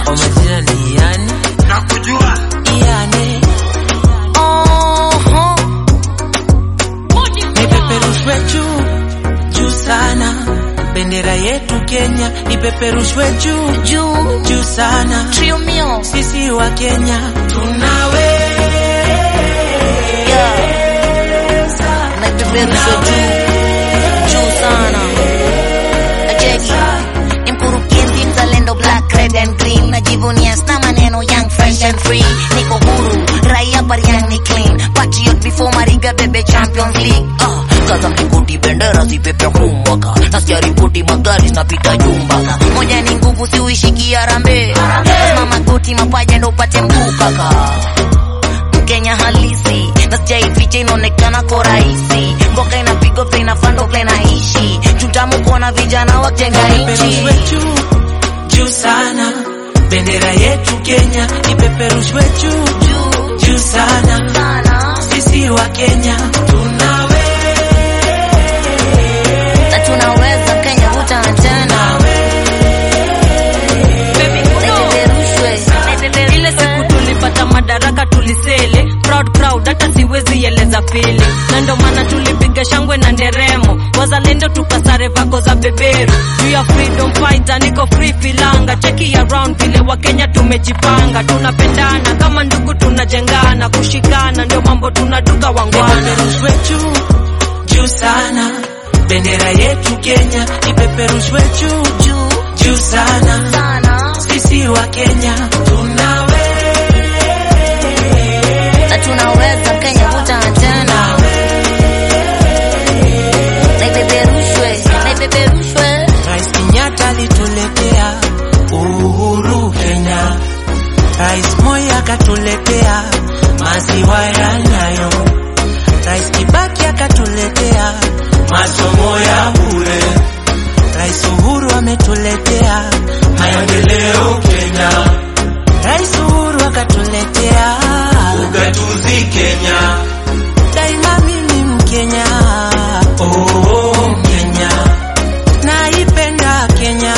kwa majina ni Iyane. nakujua Iyane. Oho. Ipeperushwe juu juu sana, bendera yetu Kenya ipeperushwe juu Juu. juu sana. Trio mio. Sisi wa Kenya tunawe Yeah. Naipeperusha juu. Juu sana. Acheki. Ni mkurugenzi mzalendo black, red and green. Najivunia sna maneno young, fresh and free. Niko huru, raia bariang ni clean. Patriot before Mariga bebe Champions League. Ah, kaza mlingoti bendera zipepe humwaka. Nasikia ripoti magari zinapita jumbaka. Moja ni nguvu si uishiki Harambee. Lazima magoti mapaja ndo upate mguu kaka. Mkenya halisi na sijaificha inaonekana ko rahisi mboka inapigwa play na fando play na ishi tutamu kuona vijana wajenga ipeperushwe nchi juu juu sana, bendera yetu Kenya ipeperushwe juu juu juu sana. sana Sisi wa Kenya tunawe na tunaweza Kenya hutana tena Naipeperushwe, ile siku tulipata madaraka tulisele proud proud hata siwezi eleza pili na ndo maana tulipiga shangwe na nderemo wazalendo tukasare vako za beberu juu ya freedom fighter niko free filanga cheki around vile wakenya tumejipanga tunapendana kama ndugu tunajengana kushikana ndio mambo tunaduka wangwana ipeperushwe juu juu sana, bendera yetu Kenya ipeperushwe juu juu juu sana. sana Sisi wa Kenya tunawe na tunaweza Kenya hutana tena Naipeperushwe, naipeperushwe Rais Kenyatta alituletea uhuru Kenya, Rais Moi akatuletea maziwa ya Nyayo, Rais Kibaki akatuletea masomo ya bure, Rais Uhuru ametuletea maendeleo Kenya, Rais Uhuru akatuletea ugatuzi Kenya daima. Mimi Mkenya, oh Kenya, naipenda Kenya,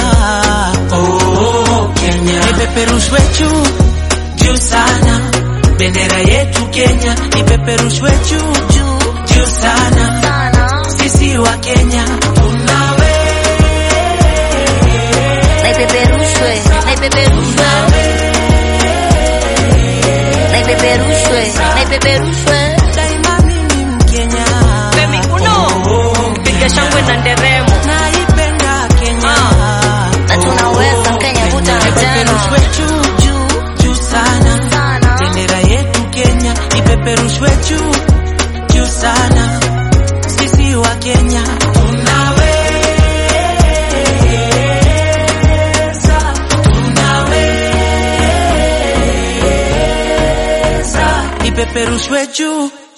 oh Kenya, ipeperushwe juu juu sana, bendera yetu Kenya ipeperushwe juu juu juu sana. sana Sisi wa Kenya tunawe naipeperushwe naipeperushwe naipeperushwe naipeperushwe daima. Mimi Mkenya, Femi uno piga shangwe na nderemo naipenda Kenya, na tunaweza Kenya hutana ipeperushwe tena juu juu juu sana. sana bendera yetu Kenya ipeperushwe juu juu sana. Sisi wa Kenya tunaweza, tunaweza, ipeperushwe juu